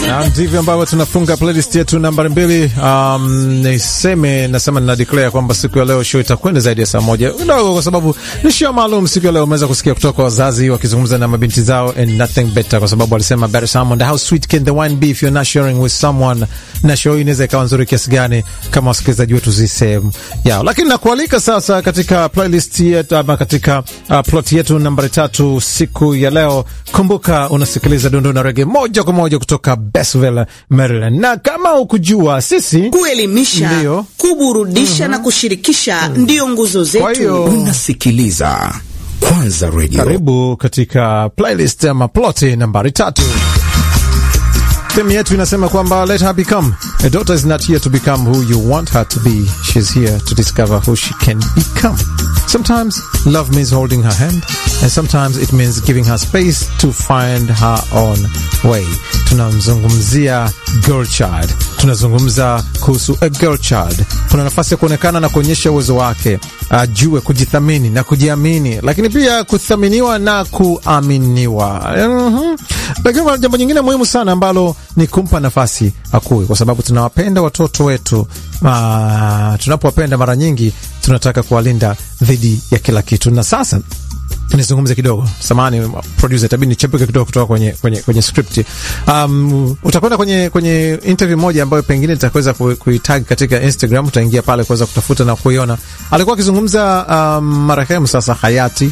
Na ndivyo ambavyo tunafunga playlist yetu nambari mbili. Um, niseme nasema nina declare kwamba siku ya leo show itakwenda zaidi ya saa moja kidogo, kwa sababu ni show maalum. Siku ya leo umeweza kusikia kutoka wazazi wakizungumza na mabinti zao and nothing better, kwa sababu walisema better someone, how sweet can the wine be if you're not sharing with someone. Na show hii inaweza ikawa nzuri kiasi gani kama wasikilizaji wetu zi sehemu yao, lakini nakualika sasa katika playlist yetu ama katika uh, plot yetu nambari tatu siku ya leo. Kumbuka unasikiliza Dundu na Rege moja kwa moja kutoka Bestville, Maryland, na kama ukujua sisi kuelimisha, Ndiyo. kuburudisha na kushirikisha ndiyo nguzo Kwa hiyo- zetu. Unasikiliza Kwanza Radio. Karibu katika playlist ama ploti nambari tatu. Theme yetu inasema kwamba let her become. A daughter is not here to become who you want her to be. She's here to discover who she can become. Sometimes love means holding her hand, and sometimes it means giving her space to find her own way. Tunamzungumzia girl child, tunazungumza kuhusu a girl child. Kuna nafasi ya kuonekana na kuonyesha uwezo wake, ajue kujithamini na kujiamini, lakini pia kuthaminiwa na kuaminiwa. Mhm. Lakini kuna jambo nyingine muhimu sana ambalo ni kumpa nafasi akue, kwa sababu tunawapenda watoto wetu. Ah, tunapowapenda mara nyingi tunataka kuwalinda dhidi ya kila kitu. Na sasa nizungumze kidogo, samani producer, itabidi nichepuke kidogo kutoka kwenye, kwenye, kwenye script. Um, utakwenda kwenye, kwenye interview moja ambayo pengine nitaweza ku- kuitag katika Instagram, utaingia pale kuweza kutafuta na kuiona. Alikuwa akizungumza um, marehemu sasa hayati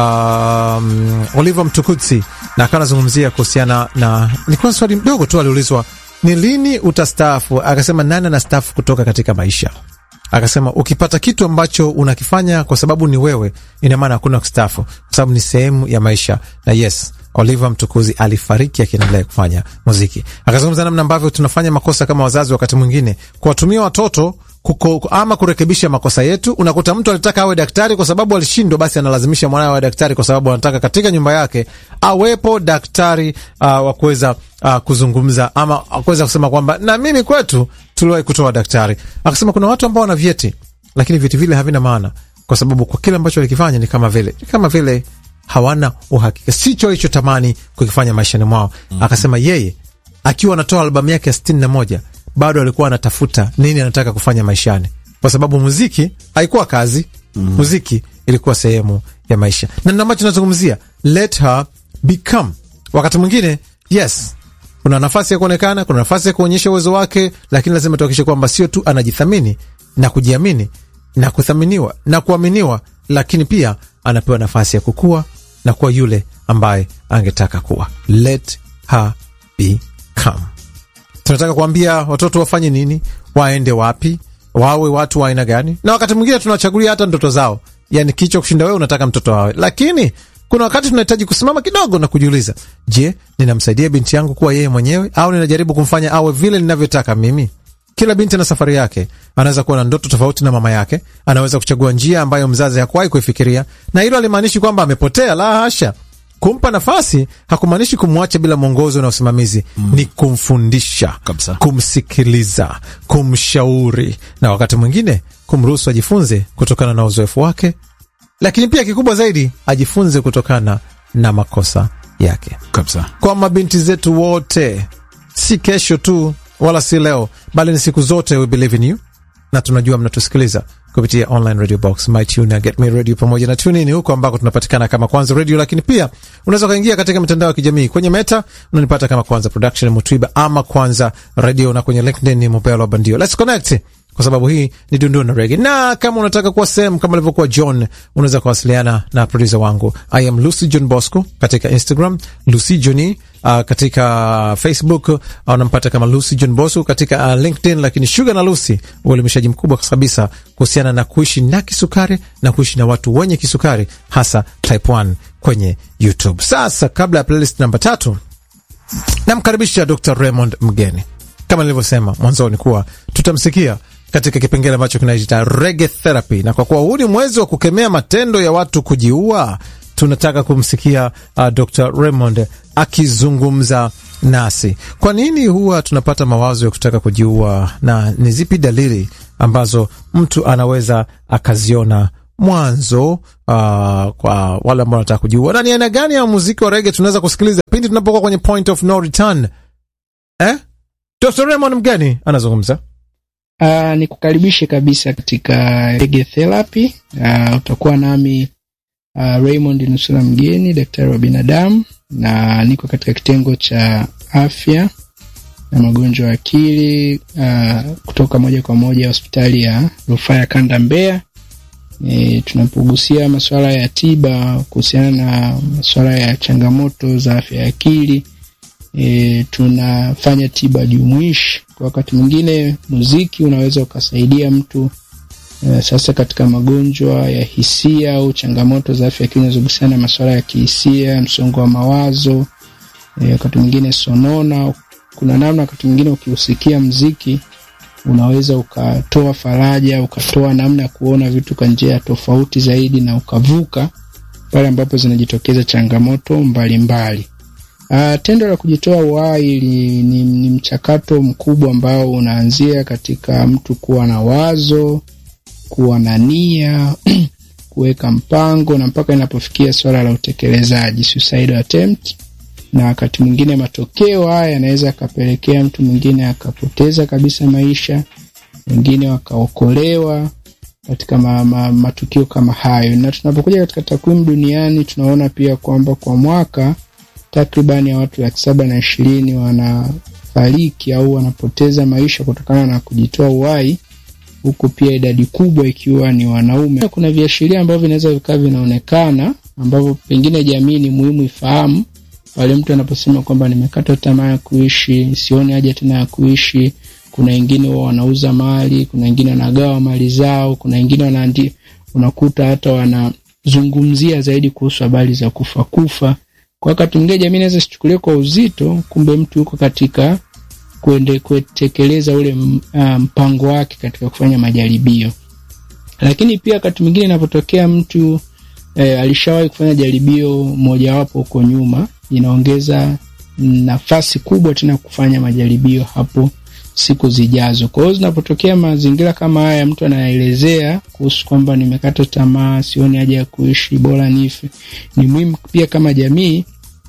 um, Oliver Mtukudzi na akawa anazungumzia kuhusiana na, nilikuwa swali mdogo tu aliulizwa ni lini utastaafu, akasema nani anastaafu kutoka katika maisha akasema ukipata kitu ambacho unakifanya kwa sababu ni wewe, ina maana hakuna kustaafu, kwa sababu ni sehemu ya maisha. Na yes, Oliver Mtukuzi alifariki akiendelea kufanya muziki. Akazungumza namna ambavyo tunafanya makosa kama wazazi, wakati mwingine kuwatumia watoto kuko, ama kurekebisha makosa yetu. Unakuta mtu alitaka awe daktari kwa sababu alishindwa, basi analazimisha mwanawe awe daktari kwa sababu anataka katika nyumba yake awepo daktari uh, wa kuweza uh, kuzungumza ama kuweza kusema kwamba na mimi kwetu tuliwahi kutoa daktari. Akasema kuna watu ambao wana vyeti lakini vyeti vile havina maana, kwa sababu kwa kile ambacho walikifanya ni kama vile ni kama vile hawana uhakika, sicho alichotamani kukifanya maishani mwao. Akasema yeye akiwa anatoa albamu yake ya sitini na moja bado alikuwa anatafuta nini anataka kufanya maishani, kwa sababu muziki haikuwa kazi. Muziki ilikuwa sehemu ya maisha, na ndio ambacho nazungumzia, let her become. Wakati mwingine yes, kuna nafasi ya kuonekana, kuna nafasi ya kuonyesha uwezo wake, lakini lazima tuhakikishe kwamba sio tu anajithamini na kujiamini na kuthaminiwa na kuaminiwa, lakini pia anapewa nafasi ya kukua na kuwa yule ambaye angetaka kuwa. Let her become. Tunataka kuambia watoto wafanye nini, waende wapi, wawe watu wa aina gani, na wakati mwingine tunawachagulia hata ndoto zao, yani kichwa kushinda wewe unataka mtoto wawe, lakini kuna wakati tunahitaji kusimama kidogo na kujiuliza, je, ninamsaidia binti yangu kuwa yeye mwenyewe au ninajaribu kumfanya awe vile ninavyotaka mimi? Kila binti na safari yake. Anaweza kuwa na ndoto tofauti na mama yake, anaweza kuchagua njia ambayo mzazi hakuwahi kuifikiria, na hilo alimaanishi kwamba amepotea. La hasha! Kumpa nafasi hakumaanishi kumwacha bila mwongozo na usimamizi. Ni kumfundisha, Kabisa. kumsikiliza, kumshauri, na wakati mwingine kumruhusu ajifunze kutokana na uzoefu wake, lakini pia kikubwa zaidi ajifunze kutokana na makosa yake Kabisa. kwa mabinti zetu wote, si kesho tu wala si leo, bali ni siku zote. We believe in you, na tunajua mnatusikiliza kupitia online radio box, mytuna, get me radio pamoja na tunini, huko ambako tunapatikana kama Kwanza Radio. Lakini pia unaweza ukaingia katika mitandao ya kijamii kwenye Meta unanipata kama Kwanza Production Mutwiba ama Kwanza Radio, na kwenye LinkedIn ni Mobelo Bandio. Let's connect kwa sababu hii ni Dundu na Rege, na kama unataka kuwa sehemu kama alivyokuwa John, unaweza kuwasiliana na produsa wangu I am Lucy John Bosco katika Instagram, Lucy Johni uh, katika Facebook uh, unampata kama Lucy John Bosco katika uh, LinkedIn. Lakini Sugar na Lucy, uelimishaji mkubwa kabisa kuhusiana na kuishi na kisukari na kuishi na watu wenye kisukari, hasa type 1 kwenye YouTube. Sasa kabla ya playlist namba tatu namkaribisha Dr Raymond Mgeni kama nilivyosema mwanzoni kuwa tutamsikia katika kipengele ambacho kinaita Reggae Therapy, na kwa kuwa huu ni mwezi wa kukemea matendo ya watu kujiua, tunataka kumsikia uh, Dr Raymond akizungumza nasi. Kwa nini huwa tunapata mawazo ya kutaka kujiua, na ni zipi dalili ambazo mtu anaweza akaziona mwanzo uh, kwa wale ambao wanataka kujiua, na ni aina gani ya muziki wa rege tunaweza kusikiliza pindi tunapokuwa kwenye point of no return eh? Dr. Raymond Mgeni anazungumza. Uh, ni kukaribishe kabisa katika Reggae Therapy. Uh, utakuwa nami uh, Raymond Nusura Mgeni, daktari wa binadamu, na niko katika kitengo cha afya na magonjwa ya akili uh, kutoka moja kwa moja hospitali ya rufaa ya kanda Mbeya. E, tunapogusia masuala ya tiba kuhusiana na masuala ya changamoto za afya ya akili e, tunafanya tiba jumuishi. Kwa wakati mwingine muziki unaweza ukasaidia mtu e, sasa katika magonjwa ya hisia au changamoto za afya ya akili zinazohusiana na masuala ya kihisia, msongo wa mawazo e, wakati mwingine sonona. Kuna namna wakati mwingine ukiusikia mziki unaweza ukatoa faraja, ukatoa namna ya kuona vitu kwa njia tofauti zaidi, na ukavuka pale ambapo zinajitokeza changamoto mbalimbali. Uh, tendo la kujitoa uhai ni, ni, ni mchakato mkubwa ambao unaanzia katika mtu kuwa na wazo, kuwa na nia kuweka mpango na mpaka inapofikia swala la utekelezaji suicide attempt, na wakati mwingine matokeo haya yanaweza akapelekea mtu mwingine akapoteza kabisa maisha, wengine wakaokolewa katika ma, ma, matukio kama hayo. Na tunapokuja katika takwimu duniani tunaona pia kwamba kwa mwaka takribani ya watu laki saba na ishirini wanafariki au wanapoteza maisha kutokana na kujitoa uhai, huku pia idadi kubwa ikiwa ni wanaume. Kuna viashiria ambavyo vinaweza vikawa vinaonekana ambavyo pengine jamii ni muhimu ifahamu pale mtu anaposema kwamba nimekata tamaa ya kuishi, sioni haja tena ya kuishi. Kuna wengine wao wanauza mali, kuna wengine wanagawa mali zao, kuna wengine wanaandi, unakuta hata wanazungumzia zaidi kuhusu habari za kufa kufa kwa wakati mwingine jamii inaweza sichukulia kwa uzito, kumbe mtu yuko katika kuende kutekeleza ule mpango wake katika kufanya majaribio. Lakini pia wakati mwingine inapotokea mtu e, alishawahi kufanya jaribio mojawapo huko nyuma, inaongeza nafasi kubwa tena kufanya majaribio hapo siku zijazo. Kwa hiyo zinapotokea mazingira kama haya, mtu anaelezea kuhusu kwamba nimekata tamaa, sioni haja ya kuishi, bora nife, ni muhimu pia kama jamii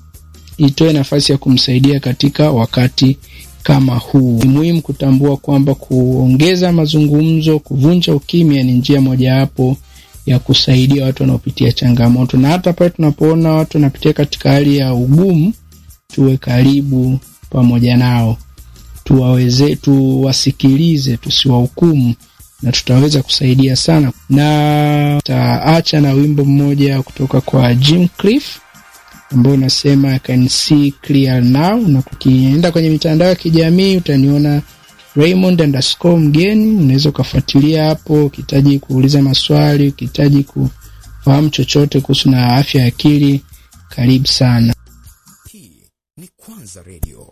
itoe nafasi ya kumsaidia katika wakati kama huu. Ni muhimu kutambua kwamba kuongeza mazungumzo, kuvunja ukimya ni njia mojawapo ya kusaidia watu wanaopitia changamoto, na hata pale tunapoona watu wanapitia katika hali ya ugumu, tuwe karibu pamoja nao, tuwaweze, tuwasikilize, tusiwahukumu na tutaweza kusaidia sana. Na tutaacha na wimbo mmoja kutoka kwa Jim Cliff ambao unasema I can see clear now, na kukienda kwenye mitandao ya kijamii utaniona Raymond underscore mgeni. Unaweza ukafuatilia hapo, ukihitaji kuuliza maswali, ukihitaji kufahamu chochote kuhusu na afya ya akili, karibu sana. Hii ni Kwanza Radio.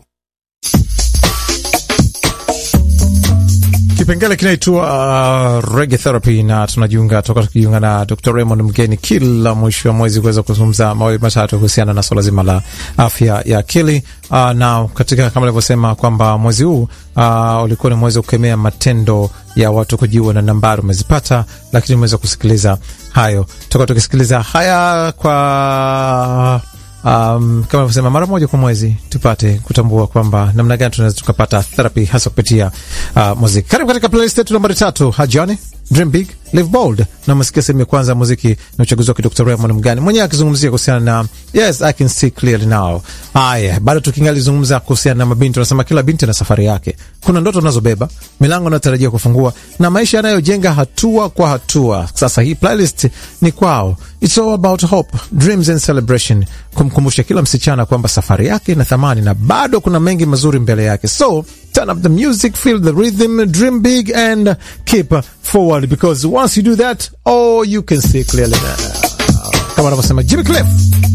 Kipengele kinaitwa uh, Reggae Therapy na tunajiunga toka tukijiunga na Dr. Raymond Mgeni kila mwisho wa mwezi kuweza kuzungumza mawili matatu kuhusiana na swala zima la afya ya akili. Uh, na katika kama alivyosema kwamba mwezi huu uh, ulikuwa ni mwezi wa kukemea matendo ya watu kujiua na nambari umezipata, lakini umeweza kusikiliza hayo toka tukisikiliza haya kwa Um, kama alivyosema mara moja kwa mwezi tupate kutambua kwamba namna gani tunaweza tukapata therapy hasa kupitia uh, muziki. Karibu katika playlist yetu nambari tatu, Hajani Dream Big Live Bold, na umesikia sehemu ya kwanza ya muziki na uchaguzi wake Dr. Raymond Mgani mwenyewe akizungumzia kuhusiana na yes I can see clearly now. Haya, bado tukingali zungumza kuhusiana na mabinti, tunasema kila binti na safari yake. Kuna ndoto anazobeba, milango anayotarajia kufungua na maisha yanayojenga hatua kwa hatua. Sasa hii playlist ni kwao. It's all about hope, dreams and celebration, kumkumbusha kila msichana kwamba safari yake ina thamani na bado kuna mengi mazuri mbele yake. So turn up the music, feel the rhythm, dream big and keep forward because once you do that, oh, you can see clearly now. Kama anavyosema Jimmy Cliff.